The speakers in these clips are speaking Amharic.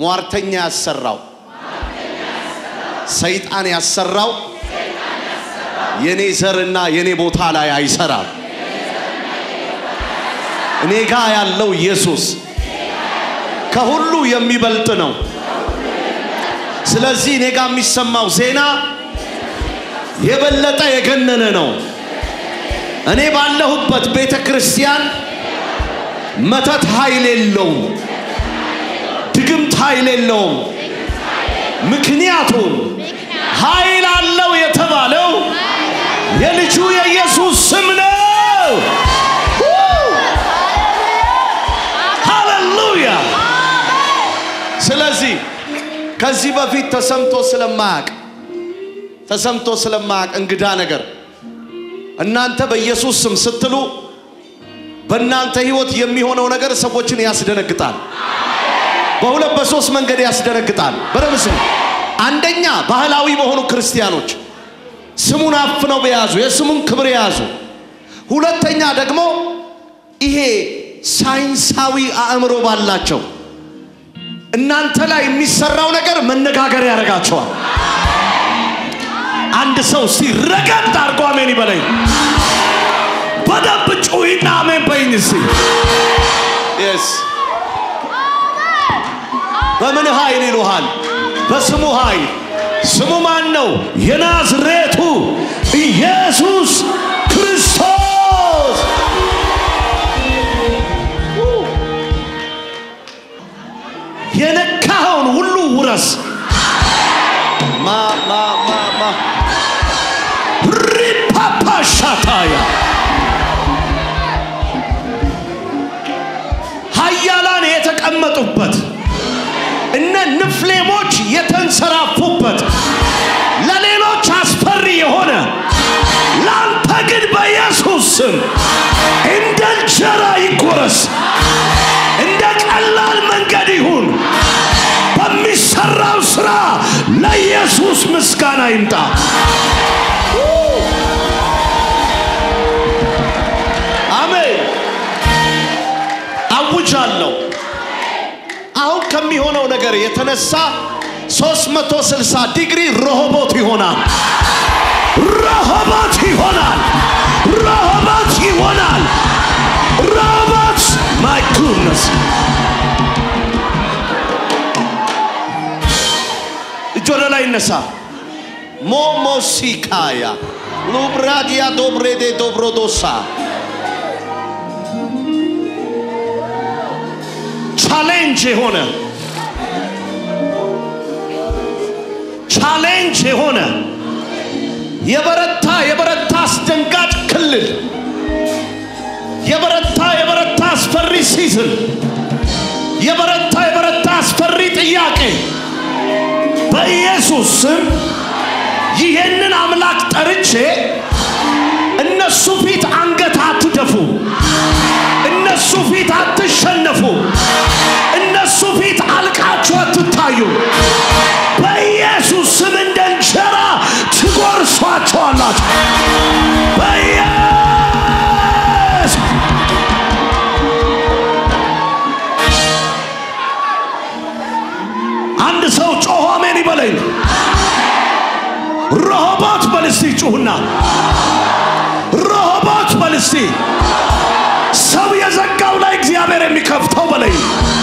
ሟርተኛ ያሰራው ሰይጣን ያሰራው የኔ ዘርና የኔ ቦታ ላይ አይሰራም። እኔ ጋ ያለው ኢየሱስ ከሁሉ የሚበልጥ ነው። ስለዚህ እኔ ጋ የሚሰማው ዜና የበለጠ የገነነ ነው። እኔ ባለሁበት ቤተ ክርስቲያን መተት ኃይል የለውም፣ ድግምት ኃይል የለውም። ምክንያቱም ኃይል አለው የተባለው የልጁ የኢየሱስ ስም ነው። ሃሌሉያ! ስለዚህ ከዚህ በፊት ተሰምቶ ስለማያቅ ተሰምቶ ስለማያቅ እንግዳ ነገር እናንተ በኢየሱስ ስም ስትሉ በእናንተ ህይወት የሚሆነው ነገር ሰዎችን ያስደነግጣል። በሁለት በሶስት መንገድ ያስደነግጣል። በደምብ ስሙ። አንደኛ ባህላዊ በሆኑ ክርስቲያኖች ስሙን አፍነው በያዙ የስሙን ክብር የያዙ፣ ሁለተኛ ደግሞ ይሄ ሳይንሳዊ አእምሮ ባላቸው እናንተ ላይ የሚሰራው ነገር መነጋገር ያደርጋቸዋል። አንድ ሰው ሲረገጥ አድርጎ አሜን ይበለኝ። በደንብ ጩሂና አሜን በይኝ እስቲ። የስ በምን ኃይል ይሉሃል? በስሙ ኃይል። ስሙ ማን ነው? የናዝሬቱ ኢየሱስ ክርስቶስ። የነካኸውን ሁሉ ውረስ። ማ ማ ማ ማ ሪፓፓሻታያ ኃያላን የተቀመጡበት እነ ንፍሌሞች የተንሰራፉበት ለሌሎች አስፈሪ የሆነ ለአንተ ግን በኢየሱስ ስም እንደ እንጀራ ይጎረስ፣ እንደ ቀላል መንገድ ይሁን። በሚሰራው ሥራ ለኢየሱስ ምስጋና ይምጣ። አሜን። አውጃለሁ። አሁን ከሚሆነው ነገር የተነሳ 360 ዲግሪ ረሆቦት ይሆናል። ረሆቦት ይሆናል። ረሆቦት ይሆናል። ረሆቦት ማይ ጉድነስ እጅ ወደ ላይ ይነሳ። ሞሞሲካያ ሉብራዲያ ዶብሬዴ ዶብሮዶሳ ቻሌንጅ የሆነ ቻሌንጅ የሆነ የበረታ የበረታ አስደንጋጭ ክልል የበረታ የበረታ አስፈሪ ሲዝን የበረታ የበረታ አስፈሪ ጥያቄ በኢየሱስ ስም ይህንን አምላክ ጠርቼ እነሱ ፊት አንገት አትደፉ። እነሱ ፊት አትሸነፉ። እነሱ ፊት አልቃችሁ አትታዩ። በኢየሱስ ስም እንደ እንጀራ ትጎርሷቸዋላችሁ። በኢየሱስ አንድ ሰው ጮሆ አሜን ይበለኝ። ረሆቦት በልስቲ ጩሁና ረሆቦት በልስቲ ሰው የዘጋው ላይ እግዚአብሔር የሚከፍተው በለኝ።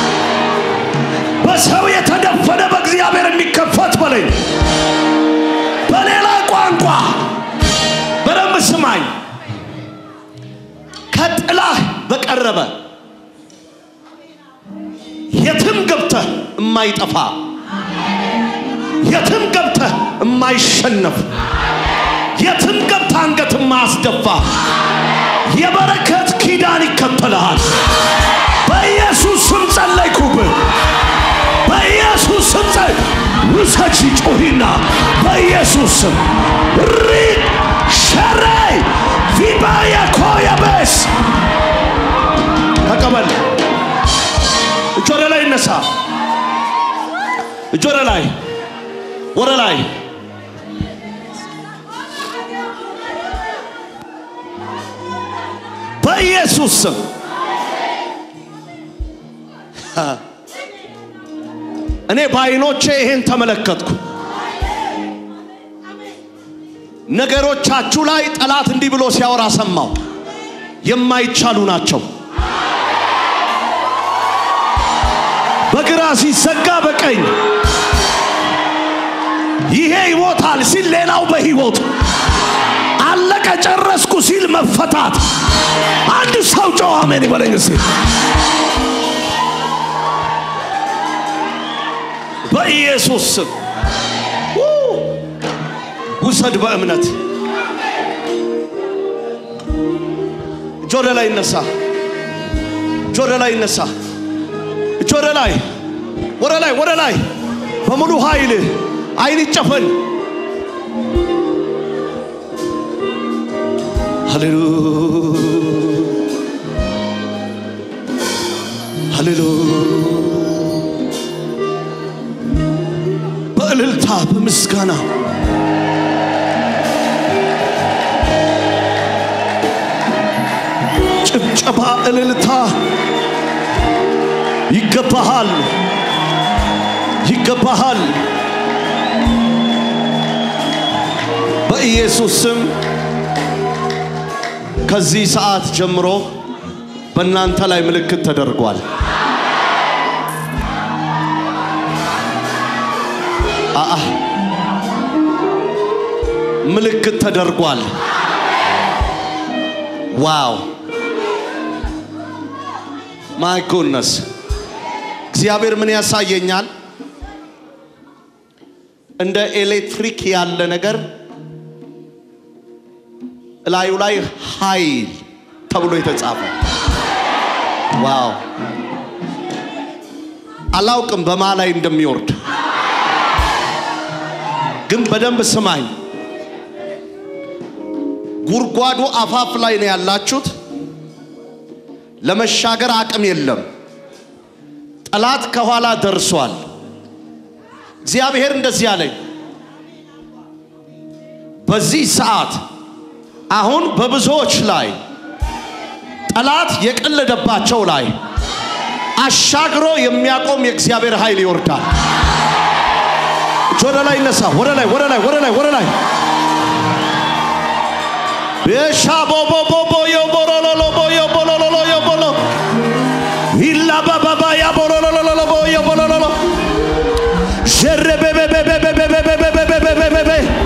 በሰው የተደፈነ በእግዚአብሔር የሚከፈት በለኝ። በሌላ ቋንቋ በደንብ ስማኝ። ከጥላህ በቀረበ የትም ገብተህ የማይጠፋ የትም ገብተህ የማይሸነፍ የትም ገብተህ አንገት የማያስደፋ የበረከት ኪዳን ይከተልሃል። በኢየሱስ ስም ጸለይኩብህ። በኢየሱስ ስም ጸል ውሰጂ ጩሂና በኢየሱስ ስም ሪድ ሸረይ ቪባያ ኮየበስ ተቀበል። እጅ ወደ ላይ ይነሳ። እጅ ወደ ላይ ወደ ላይ በኢየሱስ ስም እኔ በዓይኖቼ ይሄን ተመለከትኩ። ነገሮቻችሁ ላይ ጠላት እንዲህ ብሎ ሲያወራ ሰማው። የማይቻሉ ናቸው። በግራ ሲዘጋ በቀኝ ይሄ ይሞታል ሲል ሌላው በሕይወት አለቀ ጨረስኩ ሲል መፈታት። አንድ ሰው ጨዋ አሜን ይበለኝ እስቲ። በኢየሱስ ስም ው! ውሰድ በእምነት እጅ ወደ ላይ ይነሳ፣ እጅ ወደ ላይ ይነሳ፣ እጅ ወደ ላይ ወደ ላይ ወደ ላይ በሙሉ ኃይል አይን ይጨፈን። ሃሌሉያ ሃሌሉያ በእልልታ በምስጋና ጭብጨባ እልልታ ይገባሃል ይገባሃል በኢየሱስ ስም ከዚህ ሰዓት ጀምሮ በእናንተ ላይ ምልክት ተደርጓል አአ ምልክት ተደርጓል ዋው ማይ ጎድነስ እግዚአብሔር ምን ያሳየኛል እንደ ኤሌክትሪክ ያለ ነገር እላዩ ላይ ኃይል ተብሎ የተጻፈ ዋው አላውቅም በማ ላይ እንደሚወርድ ግን በደንብ ስማኝ ጉድጓዱ አፋፍ ላይ ነው ያላችሁት ለመሻገር አቅም የለም ጠላት ከኋላ ደርሷል እግዚአብሔር እንደዚህ አለኝ በዚህ ሰዓት አሁን በብዙዎች ላይ ጠላት የቀለደባቸው ላይ አሻግሮ የሚያቆም የእግዚአብሔር ኃይል ይወርዳል። እጅ ወደ ላይ ይነሳ። ወደ ላይ ወደ ላይ ወደ ላይ ወደ ላይ ቤሻ ቦቦ ቦቦ የቦሎሎሎ የቦሎሎሎ የቦሎ ኢላ ባባባ ያቦሎሎሎ የቦሎሎሎ ሸረቤቤቤቤቤቤቤቤቤቤቤቤቤቤቤ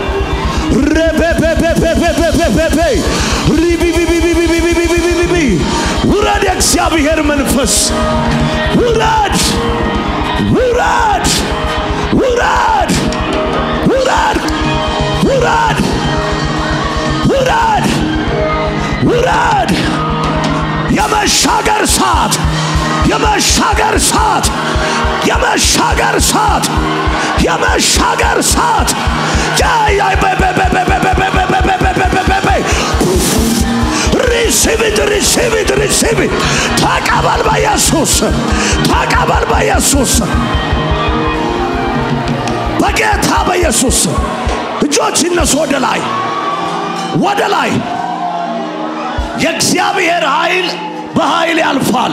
ረቤቤቤቤቤቤቤቤቤ ሪቢቢቢቢቢቢቢቢቢቢ ውረድ፣ የእግዚአብሔር መንፈስ ውረድ፣ ውረድ፣ ውረድ፣ ውረድ፣ ውረድ፣ ውረድ፣ ውረድ። የመሻገር ሰዓት የመሻገር ሰዓት የመሻገር ሰዓት የመሻገር ሰዓት ሪሲቭ ኢት ሪሲቭ ኢት ሪሲቭ ኢት ተቀበል በኢየሱስ ተቀበል በኢየሱስ በጌታ በኢየሱስ እጆች ይነሱ ወደ ላይ ወደ ላይ የእግዚአብሔር ኃይል በኃይል ያልፋል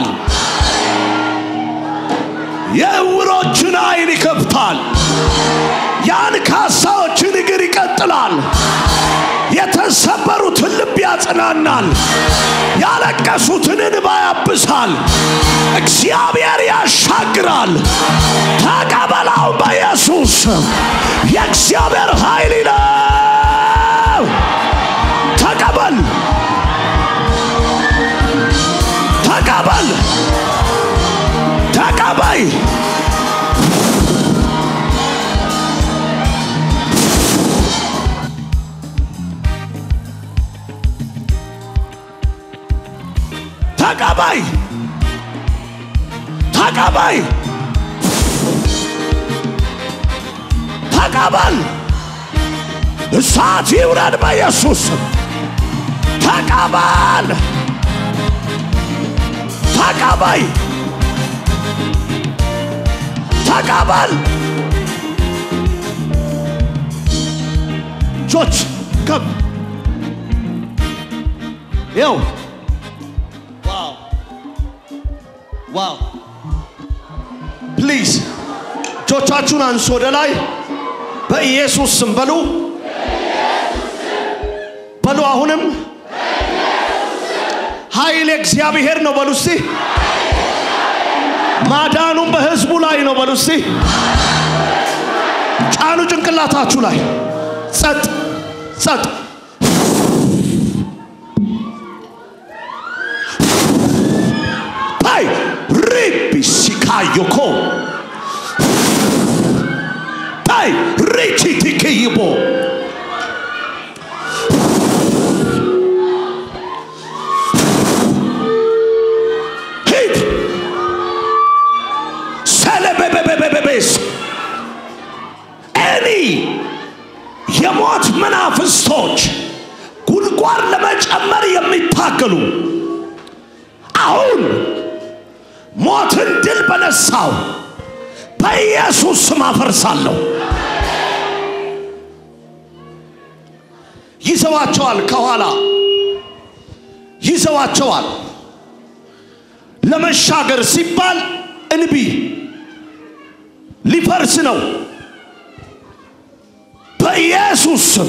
የዕውሮችን አይን ይከፍታል የአንካሳዎችን እግር ይቀጥላል የተሰበሩትን ልብ ያጽናናል ያለቀሱትን እንባ ያብሳል እግዚአብሔር ያሻግራል ተቀበላው በኢየሱስ የእግዚአብሔር ኃይል ነው ተቀበል ተቀበል ተቀበይ ተቀበይ ተቀበይ ተቀበል እሳት ይውረድ በኢየሱስ ስም። ተቀበል ተቀበይ ተቀበል እጆች ከፍ ይው ዋው ዋው ፕሊዝ እጆቻችሁን አንሱ ወደ ላይ በኢየሱስ ስም በሉ በሉ አሁንም ኃይል እግዚአብሔር ነው በሉ እስቲ ማዳኑም በህዝቡ ላይ ነው በሉ እስቲ ጫኑ ጭንቅላታችሁ ላይ ጸጥ ጸጥ ፓይ ሪቢሲካዮኮ ፓይ ሪቺቲክይቦ ሂድ ሰለበበበበበስ ኤኒ የሞት መናፍስቶች ጉድጓድ ለመጨመር የሚታገሉ አሁን ሞትን ድል በነሳው በኢየሱስ ስም አፈርሳለሁ። ይዘዋቸዋል፣ ከኋላ ይዘዋቸዋል። ለመሻገር ሲባል እንቢ ሊፈርስ ነው። በኢየሱስ ስም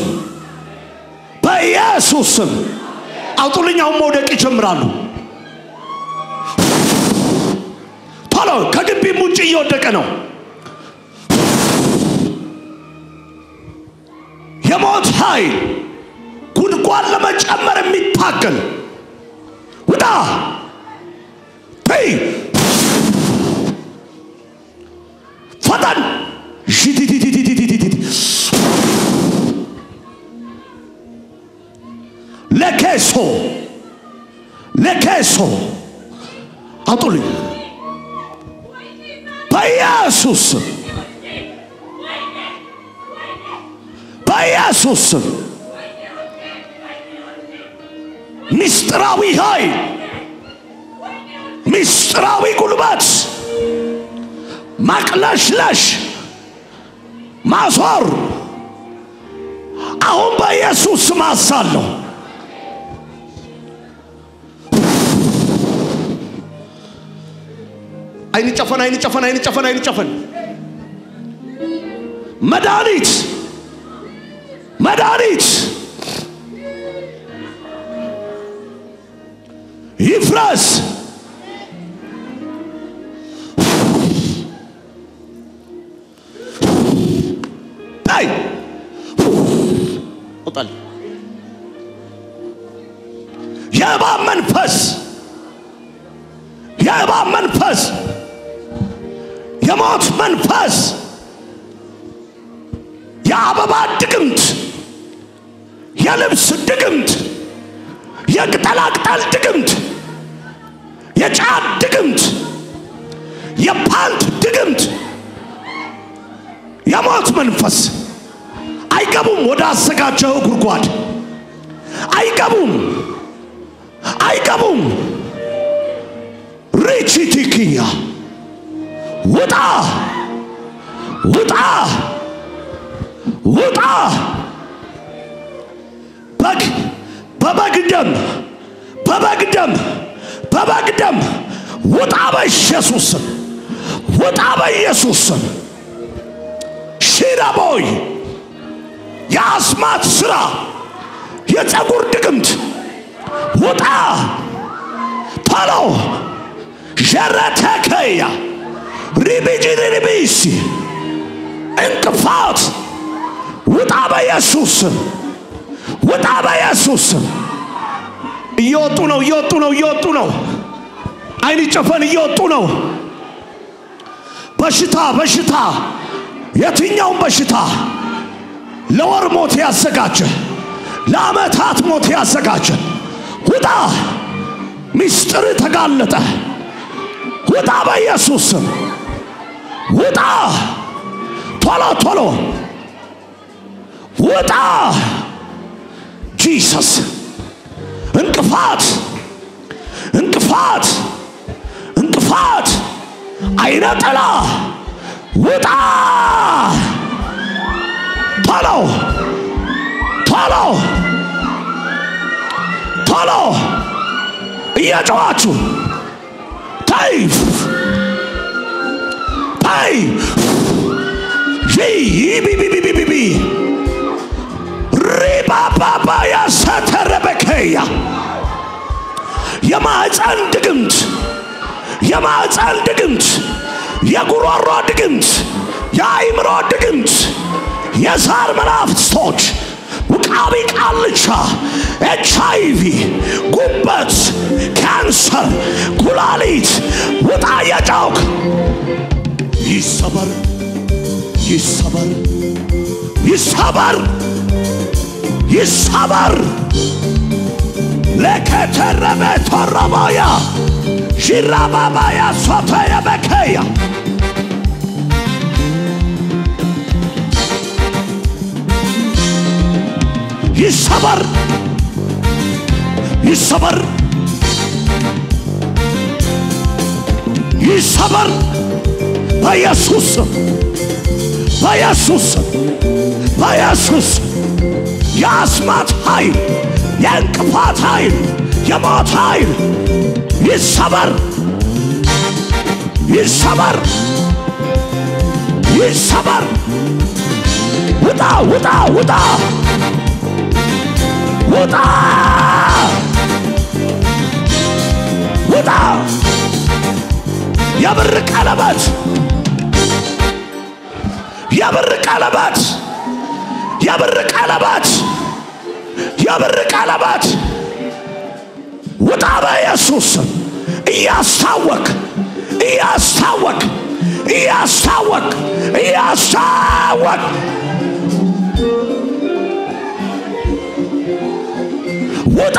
በኢየሱስ ስም አውጡልኛውን መውደቅ ይጀምራሉ። ቶሎ ከግቢም ውጭ እየወደቀ ነው። የሞት ኃይል ጉድጓድ ለመጨመር የሚታገል ውጣ ተይ ፈጠን ሺቲቲቲቲቲቲቲ ለኬሶ ለኬሶ አውጡልኝ በኢየሱስ ስም በኢየሱስ ስም ምስጢራዊ ኃይል ምስጢራዊ ጉልበት ማቅለሽለሽ ማዞር አሁን በኢየሱስ ስም አሳለሁ። አይን ጨፈን፣ አይን ጨፈን፣ አይን ጨፈን፣ አይን ጨፈን። መድኃኒት መድኃኒት ይፍረስ። ታይ ወጣል የእባብ መንፈስ የእባብ መንፈስ የሞት መንፈስ የአበባ ድግምት የልብስ ድግምት የቅጠላቅጠል ድግምት የጫት ድግምት የፓንት ድግምት የሞት መንፈስ አይገቡም። ወደ አዘጋጀው ጉድጓድ አይገቡም፣ አይገቡም። ሪቺቲክያ ውጣ፣ ውጣ፣ ውጣ። በግ በበግ ደም በበግ ደም በበግ ደም ውጣ፣ በኢየሱስ ስም ውጣ፣ በኢየሱስ ስም ሺራቦይ የአስማት ስራ የፀጉር ድግምት ውጣ ቶሎ ዠረተከያ ሪቢጂሪቢሲ እንቅፋት ውጣ በኢየሱስ ስም ውጣ በኢየሱስ ስም እየወጡ ነው እየወጡ ነው እየወጡ ነው አይን ጨፈን እየወጡ ነው በሽታ በሽታ የትኛውም በሽታ ለወር ሞት ያዘጋጀ ለዓመታት ሞት ያዘጋጀ ውጣ ሚስጥር ተጋለጠ ውጣ በኢየሱስ ስም ውጣ ቶሎ ቶሎ ውጣ ጂሰስ እንቅፋት እንቅፋት እንቅፋት አይነ ጥላ ውጣ ቶሎ ቶሎ ቶሎ እየጨዋችሁ ተይ ተይ ቢቢቢቢቢቢ ሪባባባያ ሰተረበከያ የማዕፀን ድግምት የማዕፀን ድግምት የጉሮሮ ድግምት የአይምሮ ድግምት የዛር መናፍስቶች ውቃቢ ቃልቻ ኤች አይቪ ጉበት ካንሰር ኩላሊት ውጣ የጫውክ ይሰበር ይሰበር ይሰበር ይሰበር ለከተረበ ተረባያ ሺራባባያ ሶተየ በከያ ይሰበር ይሰበር ይሰበር በኢየሱስ ስም በኢየሱስ ስም በኢየሱስ ስም የአስማት ኃይል የእንቅፋት ኃይል የሞት ኃይል ይሰበር ይሰበር ይሰበር ውጣ ውጣ ውጣ ውጣ ውጣ የብር ቀለበት የብር ቀለበት የብር ቀለበት የብር ቀለበት ውጣ በኢየሱስ ስም እያስታወክ እያስታወክ እያስታወክ እያስታወክ ውጣ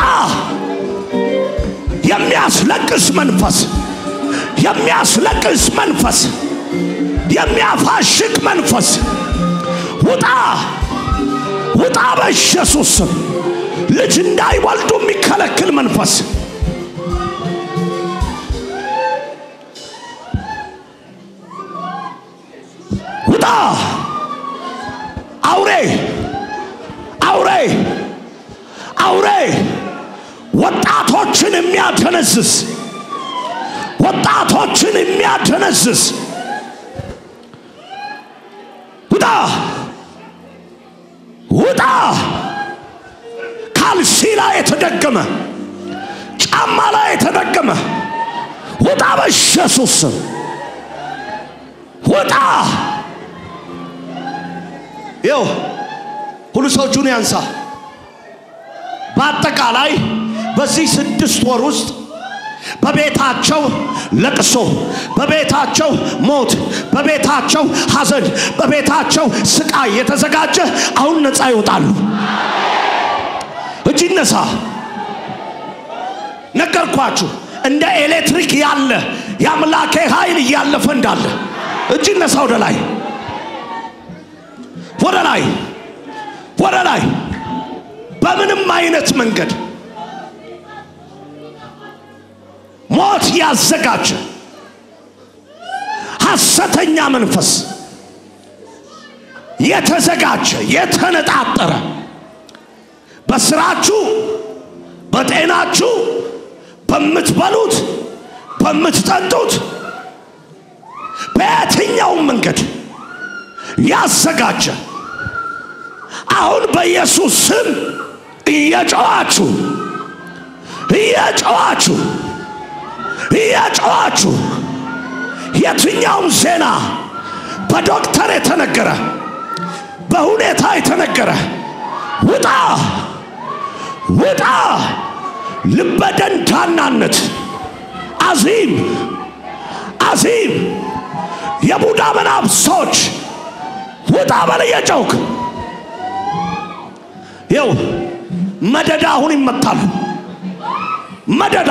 የሚያስለቅስ መንፈስ የሚያስለቅስ መንፈስ የሚያፋሽቅ መንፈስ ውጣ ውጣ በኢየሱስ ስም ልጅ እንዳይወልዱ የሚከለክል መንፈስ ውጣ አውሬ አውሬ አውሬ ወጣቶችን የሚያደነዝዝ ወጣቶችን የሚያደነዝዝ ውጣ ውጣ ካልሲ ላይ የተደገመ ጫማ ላይ የተደገመ ውጣ በኢየሱስ ስም ውጣ ይው ሁሉ ሰው እጁን ያንሳ። በአጠቃላይ በዚህ ስድስት ወር ውስጥ በቤታቸው ለቅሶ፣ በቤታቸው ሞት፣ በቤታቸው ሐዘን፣ በቤታቸው ስቃይ የተዘጋጀ አሁን ነፃ ይወጣሉ። እጅ ይነሳ። ነገርኳችሁ፣ እንደ ኤሌክትሪክ ያለ የአምላኬ ኃይል እያለፈ እንዳለ እጅ ይነሳ። ወደ ላይ ወደ ላይ ወደ ላይ በምንም አይነት መንገድ ሞት ያዘጋጀ ሐሰተኛ መንፈስ የተዘጋጀ የተነጣጠረ በስራችሁ፣ በጤናችሁ፣ በምትበሉት፣ በምትጠጡት በየትኛውም መንገድ ያዘጋጀ አሁን በኢየሱስ ስም እየጨዋችሁ እየጨዋችሁ እየጨዋችሁ የትኛውም ዜና በዶክተር የተነገረ በሁኔታ የተነገረ ውጣ ውጣ ልበደንዳናነት አዚም አዚም የቡዳ መናፍስቶች ውጣ በለየጨውክ ይው መደዳ አሁን ይመታሉ። መደዳ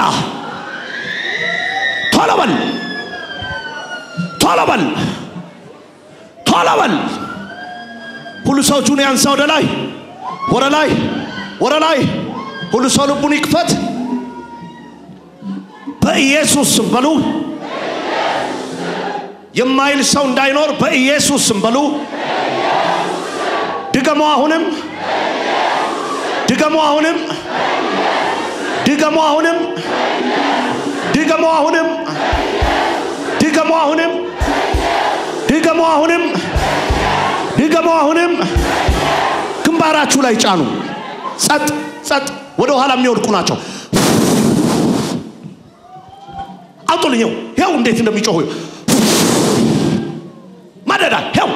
ቶሎ በል ቶሎ በል ቶሎ በል። ሁሉ ሰው እጁን ያንሳ ወደ ላይ ወደ ላይ ወደ ላይ። ሁሉ ሰው ልቡን ይክፈት። በኢየሱስ ስም በሉ። የማይል ሰው እንዳይኖር በኢየሱስ ስም በሉ። ድገሞ አሁንም ድገሞ አሁንም ድገሞ አሁንም ድገሞ አሁንም ድገሞ አሁንም ድገሞ አሁንም ልድገመው። አሁንም ግንባራችሁ ላይ ጫኑ። ጸጥ ጸጥ። ወደ ኋላ የሚወድቁ ናቸው። አውጡልኝ። ይኸው እንዴት እንደሚጮሁ ማደዳ ይኸው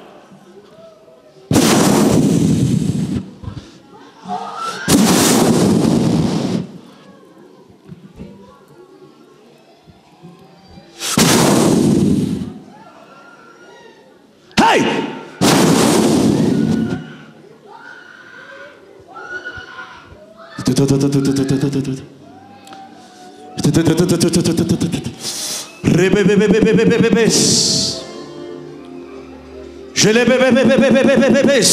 ሄይ ሬቤቤቤቤቤቤቤቤስ ጀለቤቤቤቤቤቤቤቤስ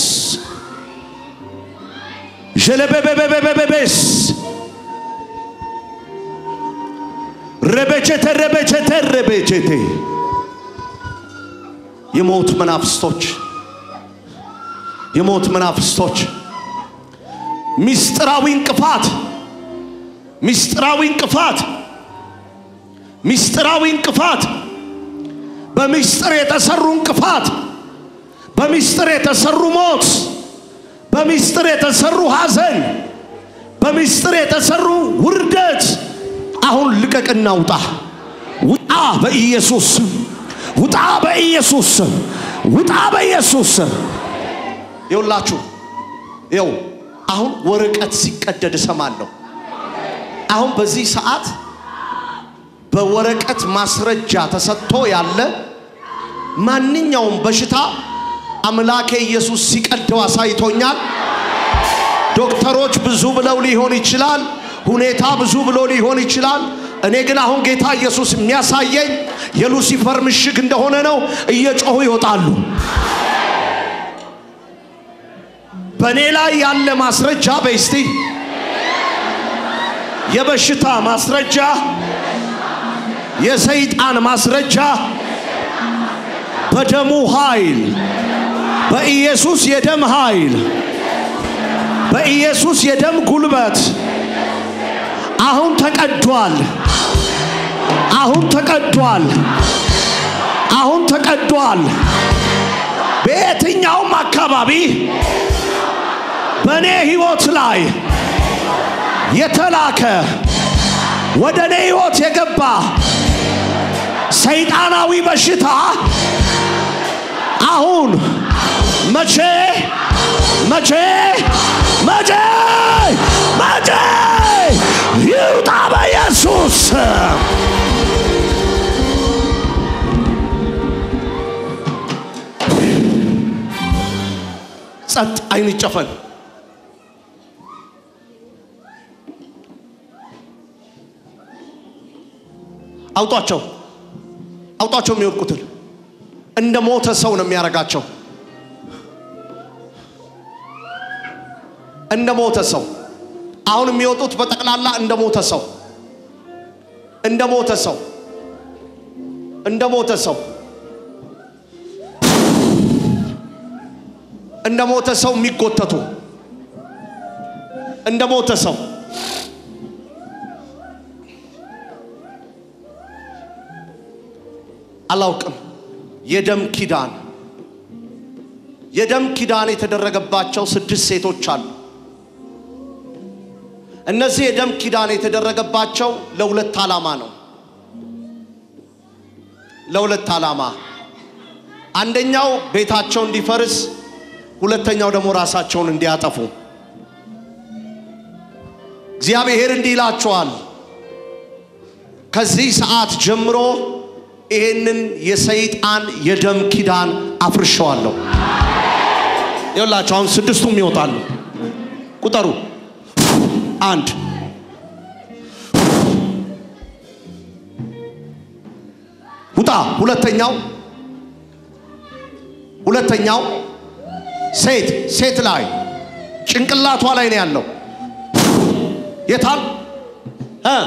ጀለቤቤቤቤቤቤስ ረበቸተ ረበቸተ ረበቸቴ የሞት መናፍስቶች የሞት መናፍስቶች ሚስጥራዊ እንቅፋት ሚስጥራዊ እንቅፋት ሚስጥራዊ እንቅፋት በሚስጥር የተሰሩ እንቅፋት በሚስጥር የተሰሩ ሞት በሚስጥር የተሰሩ ሐዘን በሚስጥር የተሰሩ ውርደት አሁን ልቀቅና ውጣ ውጣ በኢየሱስ ስም ውጣ በኢየሱስ ስም ውጣ በኢየሱስ ስም ይውላችሁ ይው አሁን ወረቀት ሲቀደድ እሰማለሁ አሁን በዚህ ሰዓት በወረቀት ማስረጃ ተሰጥቶ ያለ ማንኛውም በሽታ አምላኬ ኢየሱስ ሲቀደው አሳይቶኛል። ዶክተሮች ብዙ ብለው ሊሆን ይችላል። ሁኔታ ብዙ ብሎ ሊሆን ይችላል። እኔ ግን አሁን ጌታ ኢየሱስ የሚያሳየኝ የሉሲፈር ምሽግ እንደሆነ ነው። እየጮሁ ይወጣሉ። በእኔ ላይ ያለ ማስረጃ በስቲ የበሽታ ማስረጃ፣ የሰይጣን ማስረጃ በደሙ ኃይል በኢየሱስ የደም ኃይል በኢየሱስ የደም ጉልበት አሁን ተቀዷል። አሁን ተቀዷል። አሁን ተቀዷል። በየትኛውም አካባቢ በእኔ ሕይወት ላይ የተላከ ወደ እኔ ሕይወት የገባ ሰይጣናዊ በሽታ አሁን መቼ መቼ መቼ መቼ ይውጣ በኢየሱስ ስም። ጸጥ፣ አይን ይጨፈን። አውጧቸው፣ አውጧቸው የሚወድቁትን እንደ ሞተ ሰው ነው የሚያረጋቸው። እንደ ሞተ ሰው አሁን የሚወጡት በጠቅላላ እንደ ሞተ ሰው እንደ ሞተ ሰው እንደ ሞተ ሰው እንደ ሞተ ሰው የሚጎተቱ እንደ ሞተ ሰው አላውቅም። የደም ኪዳን የደም ኪዳን የተደረገባቸው ስድስት ሴቶች አሉ። እነዚህ የደም ኪዳን የተደረገባቸው ለሁለት ዓላማ ነው። ለሁለት ዓላማ፣ አንደኛው ቤታቸው እንዲፈርስ፣ ሁለተኛው ደግሞ ራሳቸውን እንዲያጠፉ። እግዚአብሔር እንዲህ ይላቸዋል፣ ከዚህ ሰዓት ጀምሮ ይሄንን የሰይጣን የደም ኪዳን አፍርሸዋለሁ። ይኸውላችሁ አሁን ስድስቱም ይወጣሉ። ቁጠሩ። አንድ ውጣ። ሁለተኛው ሁለተኛው ሴት ሴት ላይ ጭንቅላቷ ላይ ነው ያለው። የታል እ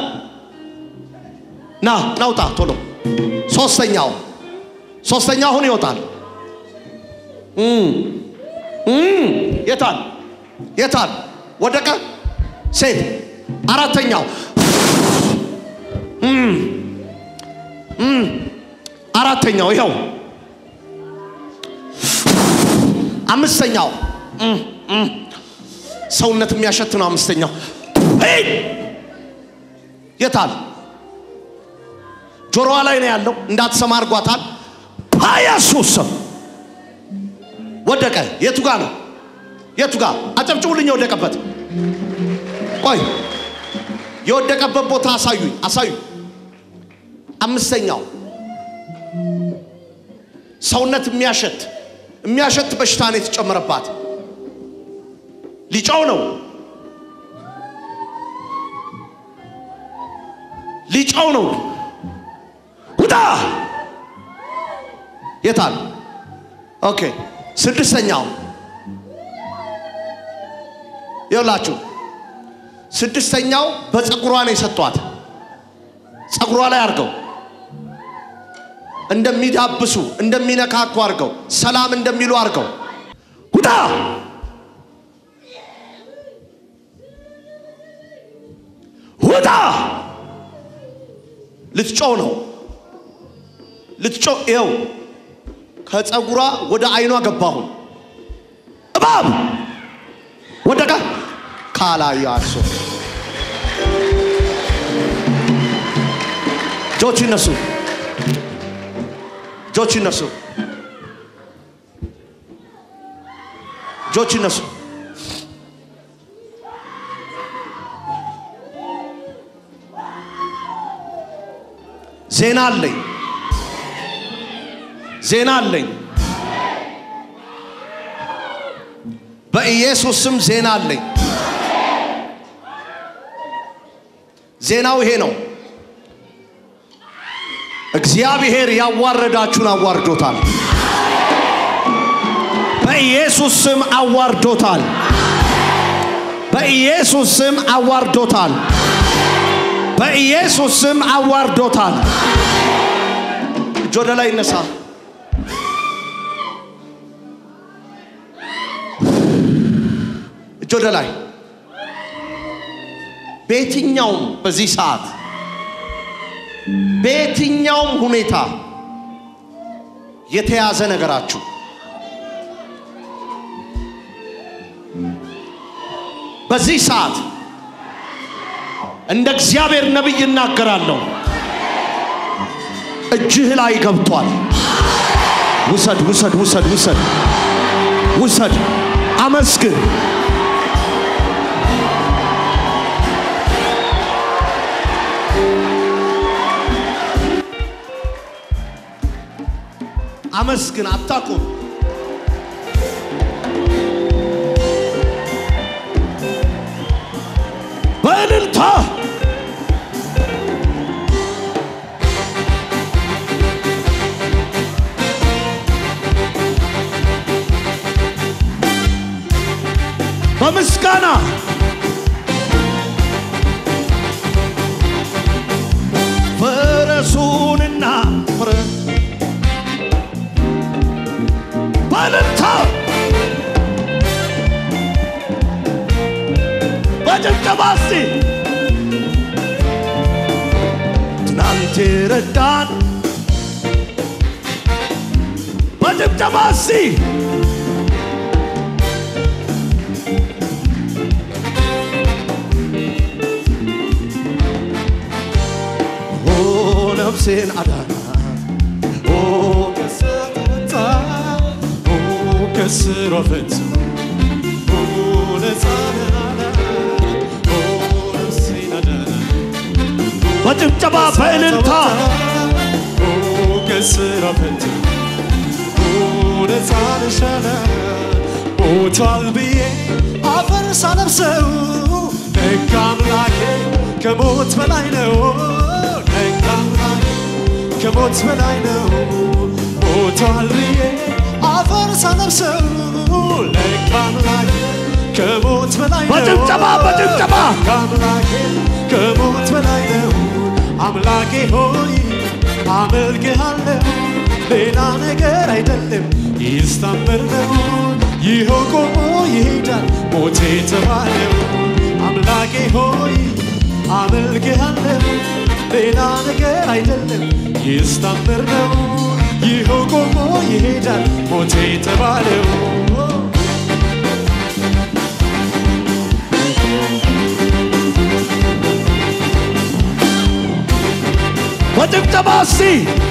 ና ናውጣ ቶሎ። ሶስተኛው ሶስተኛው አሁን ይወጣል። እም እም የታል የታል ወደቀ። ሴት አራተኛው እም እም አራተኛው ይኸው አምስተኛው እም፣ እም። ሰውነት የሚያሸት ነው። አምስተኛው ሂድ! የታል? ጆሮዋ ላይ ነው ያለው። እንዳትሰማ አድርጓታል። በኢየሱስ ስም ወደቀ። የቱ ጋ ነው? የቱ ጋ? አጨብጭቡልኝ። የወደቀበት ቆይ፣ የወደቀበት ቦታ አሳዩኝ፣ አሳዩኝ። አምስተኛው ሰውነት የሚያሸት የሚያሸት በሽታ ነው የተጨመረባት። ሊጫው ነው ሊጫው ነው። ውጣ የታል? ኦኬ ስድስተኛው ይኸውላችሁ፣ ስድስተኛው በፀጉሯ ነው የሰጧት። ፀጉሯ ላይ አድርገው እንደሚዳብሱ እንደሚነካኩ አድርገው ሰላም እንደሚሉ አድርገው ውጣ ውጣ ልትጮው ነው ልትጮው። ይኸው ከፀጉሯ ወደ አይኗ ገባሁ። እባብ ወደቀ ካላያሶ እጆች ይነሱ፣ እጆች ይነሱ፣ እጆች ይነሱ። ዜና አለኝ፣ ዜና አለኝ። በኢየሱስ ስም ዜና አለኝ። ዜናው ይሄ ነው። እግዚአብሔር ያዋረዳችሁን አዋርዶታል። በኢየሱስ ስም አዋርዶታል። በኢየሱስ ስም አዋርዶታል። በኢየሱስ ስም አዋርዶታል። እጅ ወደ ላይ ይነሳ። እጅ ወደ ላይ። በየትኛውም በዚህ ሰዓት በየትኛውም ሁኔታ የተያዘ ነገራችሁ በዚህ ሰዓት እንደ እግዚአብሔር ነቢይ እናገራለሁ። እጅህ ላይ ገብቷል። ውሰድ፣ ውሰድ፣ ውሰድ፣ ውሰድ፣ ውሰድ። አመስግን። አመስግን። አታቁም። በእልልታ በምስጋና ፈረሱንና ፍረ በእልልታ በጭብጨባ እስቲ ትናንት ረዳን በጭብጨባ እስቲ ኦ ነፍሴን አዳና ኦ ከሰጠታ ከስሮ ፈት ነፃናና ነፍሴን አዳና በጭብጨባ በእልልታ ከስሮ ፈት ነፃንሻና ሞቷል ብዬ አፈር ሳለብሰው ደግ አምላኬ ከሞት በላይ ነው ደግ አምላኬ ከሞት በላይ ነው ሞቷል ብዬ አፈር ሳለብሰው ደግ አምላኬ ከሞት በላይ ነው በጭብጨባ በጭብጨባ ደግ አምላኬ ከሞት በላይ ነው አምላኬ ሆይ አመልክሃለሁ ሌላ ነገር አይደለም ይስታምር ነው ይኸው ቆሞ ይሄዳል ሞቴ የተባለው አምላኬ ሆይ አመልክሃለሁ ሌላ ነገር አይደለም ይስታምር ነው ይኸው ቆሞ ይሄዳል ሞቴ የተባለው በጭብጨባ እስቲ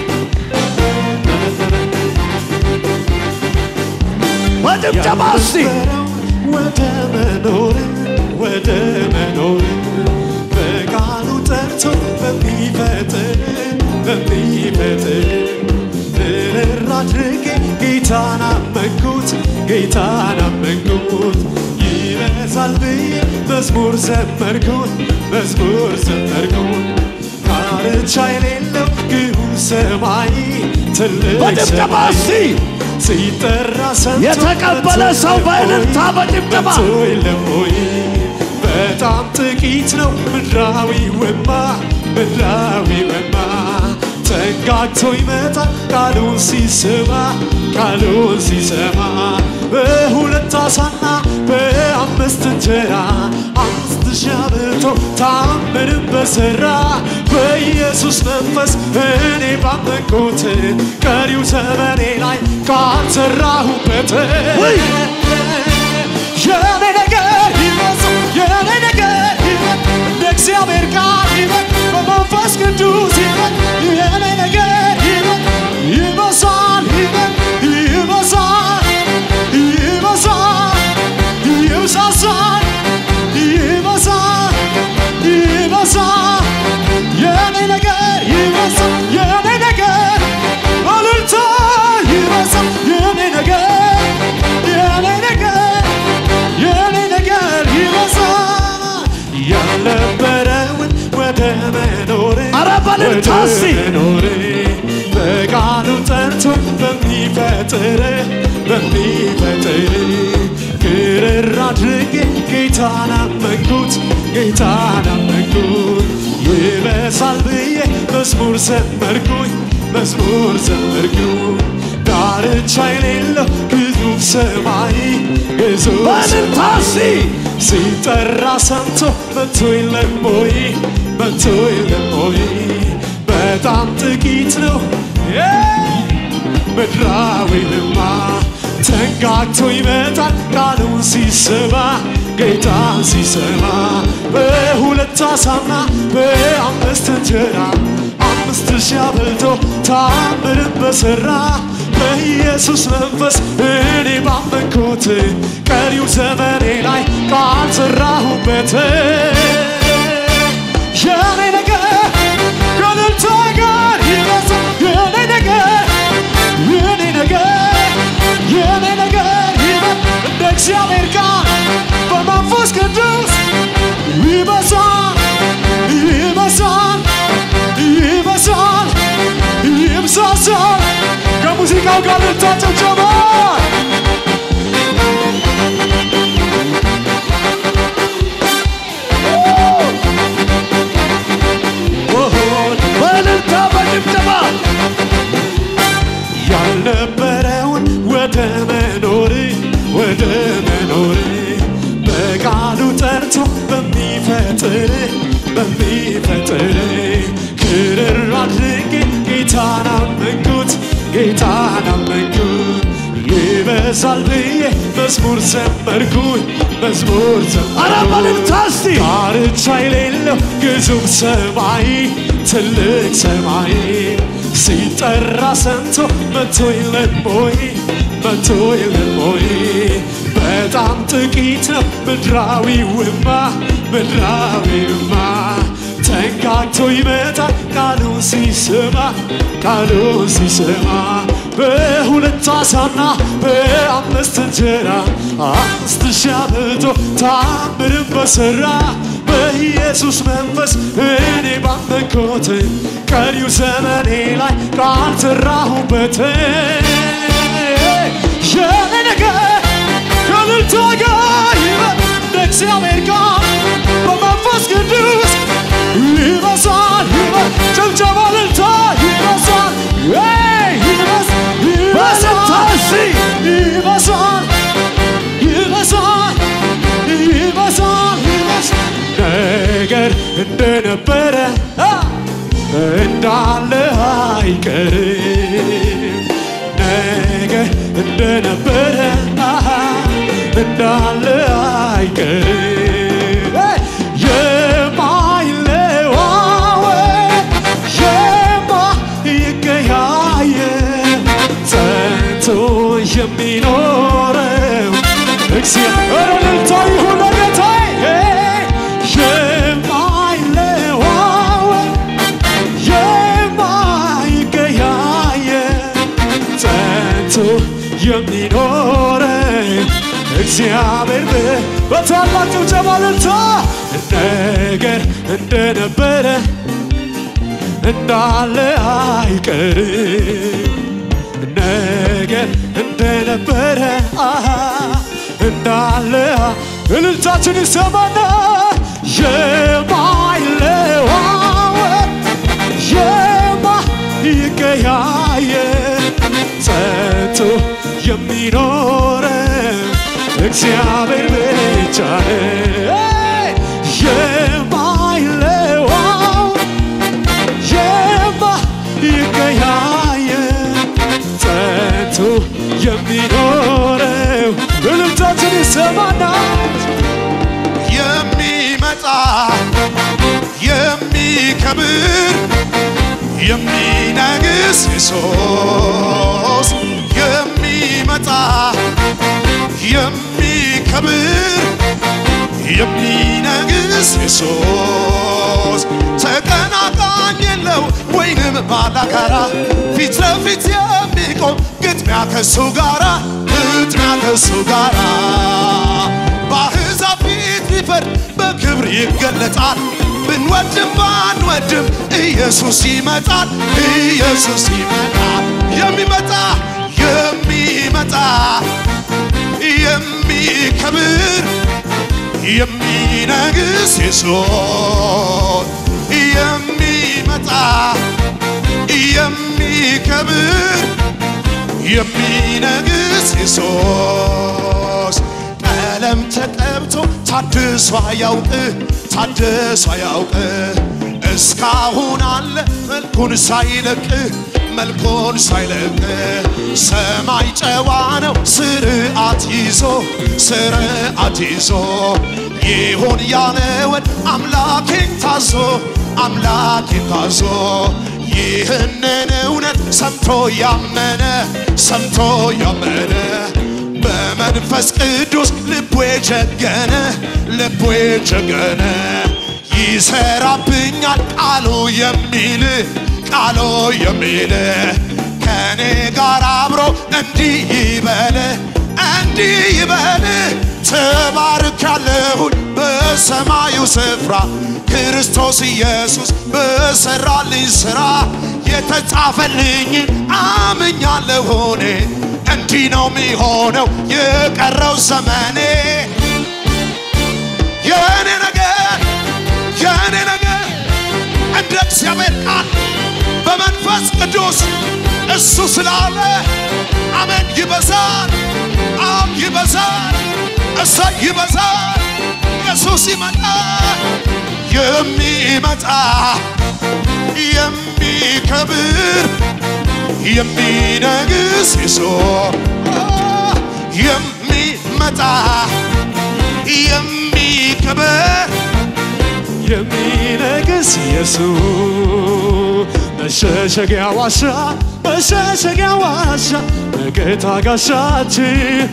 በጭብጨባ እስቲ ወደ መኖር ወደ መኖር በቃሉ ጠርቶ በሚፈጥር በሚፈጥር እርር አድርጌ ጌታን አመንኩት ጌታን አመንኩት ይበዛል ብዬ መዝሙር ዘመርኩት መዝሙር ዘመርኩት ዳርቻ የሌለው ግዑዝ ሰማይ ትልቅ በጭብጨባ እስቲ ሲጠራ ሰምቶ የተቀበለ ሰው በእልልታ በጭብጨባ መጥቶ የለም ወይ? በጣም ጥቂት ነው ምድራዊ ወማ ምድራዊ ወማ ተንጋግቶ ይመጣል ቃሉን ሲሰማ ቃሉን ሲሰማ በሁለት አሳና በአምስት እንጀራ አምስት ሺህ አብልቶ ታምርን በሠራ በኢየሱስ መንፈስ እኔ ባመንኩት ቀሪው ዘመኔ ላይ ቃል ሠራሁበት ውይ! የኔ ነገር ይበዝ የኔ ነገር ይበዝ እንደ እግዚአብሔር ቃል ይበዝ በመንፈስ ቅዱስ ይበዝ የኔ ነገር ይበዝ ይበዛል ይበዝ ይበዛል ይበዛል ይብዛዛል ይበዛል ይበዛል የኔ ነገር ይበዛል የኔ ነገር እልልታ ይበዛል የኔ ነገር የኔ ነገር የኔ ነገር ይበዛል ያልነበረውን ወደ መኖር ኧረ በእልልታ ወደ እስቲ! መኖር በቃሉ ጠርቶ በሚፈጥር በሚፈጥር ግርር አድርጌ ጌታን አመንኩት ጌታን አመንኩት ይበሳል ብዬ መዝሙር ዘመርኩኝ መዝሙር ዘመርኩኝ ዳርቻ የሌለው ግዙፍ ሰማይ ግዙፍ በእልልታ እስቲ ሲጠራ ሰምቶ መቶ የለም ወይ መቶ የለም ወይ በጣም ጥቂት ነው የ- ምድራዊ ልማ ተንጋግቶ ይመጣል ቃሉን ሲሰማ ጌታ ሲሰማ በሁለት አሳና በአምስት እንጀራ አምስት ሺህ አብልቶ ታምርን በሠራ በኢየሱስ መንፈስ እኔ ባመንኩት ቀሪው ዘመኔ ላይ ቃል ሠራሁበት የኔ ነገር ከእልልታ ጋር ይበዛል የኔ ነገር የኔ ነገር የኔ ነገር ይበል እንደ እግዚአብሔር ቃል በመንፈስ ቅዱስ ይበዛል ይበዛል ይበዛል ይብዛዛል ከሙዚቃው ጋር ልታጨብጨባ በእልልታ በጭብጨባ ያልነበረውን ወደ መኖር ወደ መኖር በቃሉ ጠርቶ በሚፈጥር በሚፈጥር ክርር አድርጌ ጌታን አመንኩት ጌታን አመንኩት ይበዛል ብዬ መዝሙር ዘመርኩኝ መዝሙር ኧረ በእልልታ ዘመርኩኝ እስቲ ዳርቻ የሌለው ግዙፍ ሰማይ ትልቅ ሰማይ ሲጠራ ሰምቶ መቶ የለም ወይ መቶ የለም ወይ በጣም ጥቂት ነው ምድራዊውማ ምድራዊውማ ተንጋግቶ ይመጣል ቃሉን ሲሰማ ቃሉን ሲሰማ በሁለት አሳና በአምስት እንጀራ አምስት ሺህ አብልቶ ታምርን በሠራ በኢየሱስ መንፈስ እኔ ባመንኩት ቀሪው ዘመኔ ላይ ቃል ሠራሁበት የኔ ነገር ከእልልታ ጋር ይበል እንደ እግዚአብሔር ቃል በመንፈስ ቅዱስ ይበዛል ይበል ጭብጨባ እልልታ ይበዛል ይ ይበዝ በእልልታ ይበዛል እስቲ ይበዛል ይበዛል ይበዛል ይበዛል ነገር እንደነበረ አ፣ እንዳለ አይቀርም ነገር እንደነበረ አሃ፣ እንዳለ አይቀርም የማይለዋወጥ እግዚአብሔር በ- በታላቅ ጭብጨባ እልልታ ነገር እንደነበረ እንዳለ አይቀርም ነገር እንደነበረ አሃ እንዳለ እልልታችን ይሰማና የማይለዋወጥ የማይቀያየር ጸንቶ የሚኖረ እግዚአብሔር ብቻ ነው የማይለዋወጥ የማይቀያየር ጸንቶ የሚኖረው እልልታችን ይሰማና የሚመጣ የሚከብር የሚነግስ ኢየሱስ የሚመጣ የሚከብር የሚነግስ ኢየሱስ ተቀናቃኝ የለው ወይንም ባላጋራ ፊት ለፊት የሚቆም ግጥሚያ ከሱ ጋራ ግጥሚያ ከሱ ጋራ በአሕዛብ ፊት ሊፈርድ በክብር ይገለጣል። ብንወድም ባንወድም ኢየሱስ ይመጣል፣ ኢየሱስ ይመጣል። የሚመጣ የሚመጣ የሚከብር የሚነግስ ኢየሱስ የሚመጣ የሚከብር የሚነግስ ኢየሱስ ቀለም ተቀብቶ ታድሶ ያውቅ ታድሶ ያውቅ እስካሁን አለ መልኩን ሳይለቅ መልኩን ሳይለቅ ሰማይ ጨዋ ነው ስርዓት ይዞ ስርዓት ይዞ ይሁን ያለውን አምላኬን ታዞ አምላኬን ታዞ ይህንን እውነት ሰምቶ ያመነ ሰምቶ ያመነ በመንፈስ ቅዱስ ልቡ የጀገነ ልቡ የጀገነ ይሰራብኛል ቃሉ የሚል ቃሉ የሚል ከኔ ጋር አብሮ እንዲህ ይበል እንዲህ ይበል ተባርክ ያለሁኝ በሰማዩ ስፍራ ክርስቶስ ኢየሱስ በሰራልኝ ሥራ የተጻፈልኝን አምኛለሁ እኔ እንዲህ ነው የሚሆነው የቀረው ዘመኔ የእኔ ነገር የእኔ ነገር እንደ እግዚአብሔር ቃል በመንፈስ ቅዱስ እሱ ስላለ አሜን ይበዛል አብ ይበዛል እሰይ ይበዛል ኢየሱስ ይመጣል የሚመጣ የሚከብር የሚነግስ ኢየሱስ የሚመጣ የሚከብር የሚነግስ ኢየሱስ መሸሸጊያ ዋሻ መሸሸጊያ ዋሻ መከታ ጋሻችን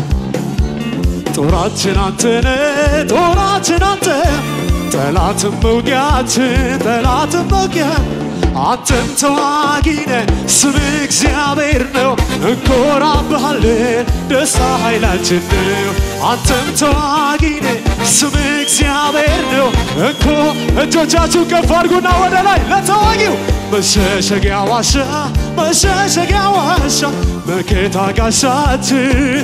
ጦራችን አንተነ ጦራችን አንተ ጠላትን መውጊያችን ጠላትን መውጊያ አንተም ተዋጊነ ስም እግዚአብሔር ነው እንኮራብሃለን ደስታ ኃይላችን ነው አንተም ተዋጊነ ስም እግዚአብሔር ነው እንኮ እጆቻችሁ ከፍ አድርጉና ወደ ላይ ለተዋጊው መሸሸጊያ ዋሻ መሸሸጊያ ዋሻ መከታ ጋሻችን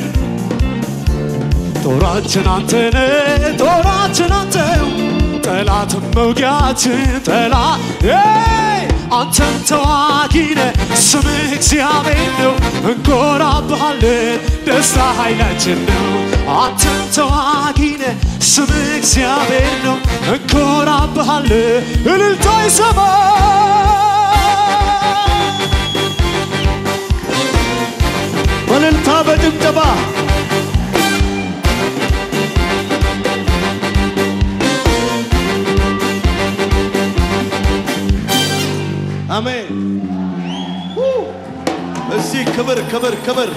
ጦራችን አንተነ ጦራችን አንተው ጠላትን መውጊያችን ጠላት ኤይ! አንተም ተዋጊነ ስምህ እግዚአብሔር ነው እንኮራብሃለን ደስታ ኃይላችን ነው አንተም ተዋጊነ ስምህ እግዚአብሔር ነው እንኮራብሃለን እልልታ ይሰማ በእልልታ በጭብጨባ አሜን። ው! እስቲ ክብር ክብር ክብር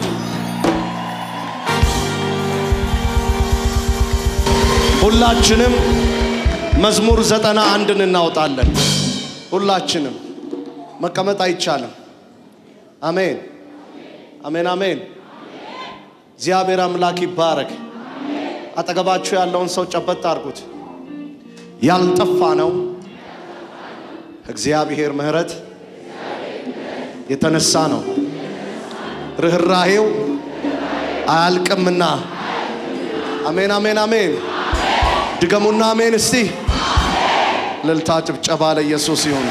ሁላችንም መዝሙር ዘጠና አንድን እናወጣለን። ሁላችንም መቀመጥ አይቻልም። አሜን አሜን አሜን። እግዚአብሔር አምላክ ይባረክ። አጠገባችሁ ያለውን ሰው ጨበጥ አድርጉት። ያልጠፋ ነው እግዚአብሔር ምሕረት የተነሳ ነው። ርኅራሄው አያልቅምና። አሜን፣ አሜን፣ አሜን። ድገሙና አሜን እስቲ። እልልታ ጭብጨባ ለኢየሱስ ይሁን።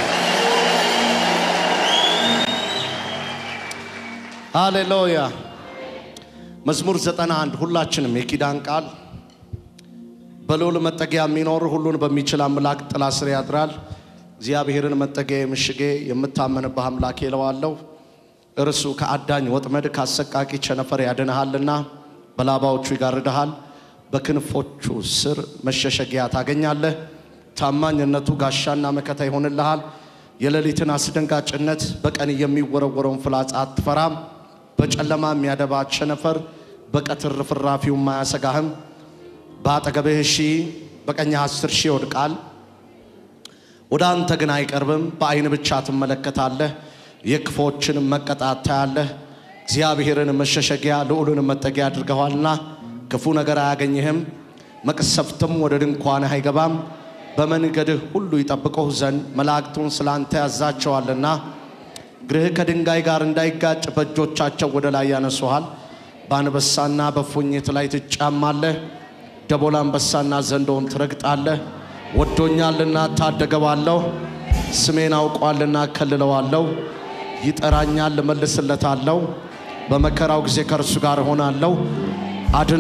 ሃሌሉያ። መዝሙር ዘጠና አንድ ሁላችንም የኪዳን ቃል በልዑል መጠጊያ የሚኖር ሁሉን በሚችል አምላክ ጥላ ስር ያድራል። እግዚአብሔርን መጠጊያ ምሽጌ የምታመንብህ አምላክ ይለዋለሁ። እርሱ ከአዳኝ ወጥመድ ካሰቃቂ ቸነፈር ያድንሃልና በላባዎቹ ይጋርድሃል። በክንፎቹ ስር መሸሸጊያ ታገኛለህ። ታማኝነቱ ጋሻና መከታ ይሆንልሃል። የሌሊትን አስደንጋጭነት በቀን የሚወረወረውን ፍላጻ አትፈራም። በጨለማ የሚያደባ ቸነፈር በቀትር ርፍራፊውም አያሰጋህም። በአጠገብህ ሺህ በቀኝህ አስር ሺህ ይወድቃል፣ ወደ አንተ ግን አይቀርብም። በዓይን ብቻ ትመለከታለህ፣ የክፎችንም መቀጣት ታያለህ። እግዚአብሔርን መሸሸጊያ ልዑልን መጠጊያ አድርገዋልና ክፉ ነገር አያገኝህም፣ መቅሰፍትም ወደ ድንኳንህ አይገባም። በመንገድህ ሁሉ ይጠብቁህ ዘንድ መላእክቱን ስለ አንተ ያዛቸዋልና እግርህ ከድንጋይ ጋር እንዳይጋጭ በእጆቻቸው ወደ ላይ ያነሱሃል። በአንበሳና በፉኝት ላይ ትጫማለህ፣ ደቦል አንበሳና ዘንዶውን ትረግጣለህ። ወዶኛልና ታደገዋለሁ፣ ስሜን አውቋልና እከልለዋለሁ። ይጠራኛል፣ እመልስለታለሁ። በመከራው ጊዜ ከእርሱ ጋር እሆናለሁ፣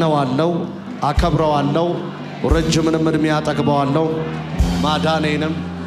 አድነዋለሁ፣ አከብረዋለሁ፣ ረጅምንም ዕድሜ አጠግበዋለሁ። ማዳኔንም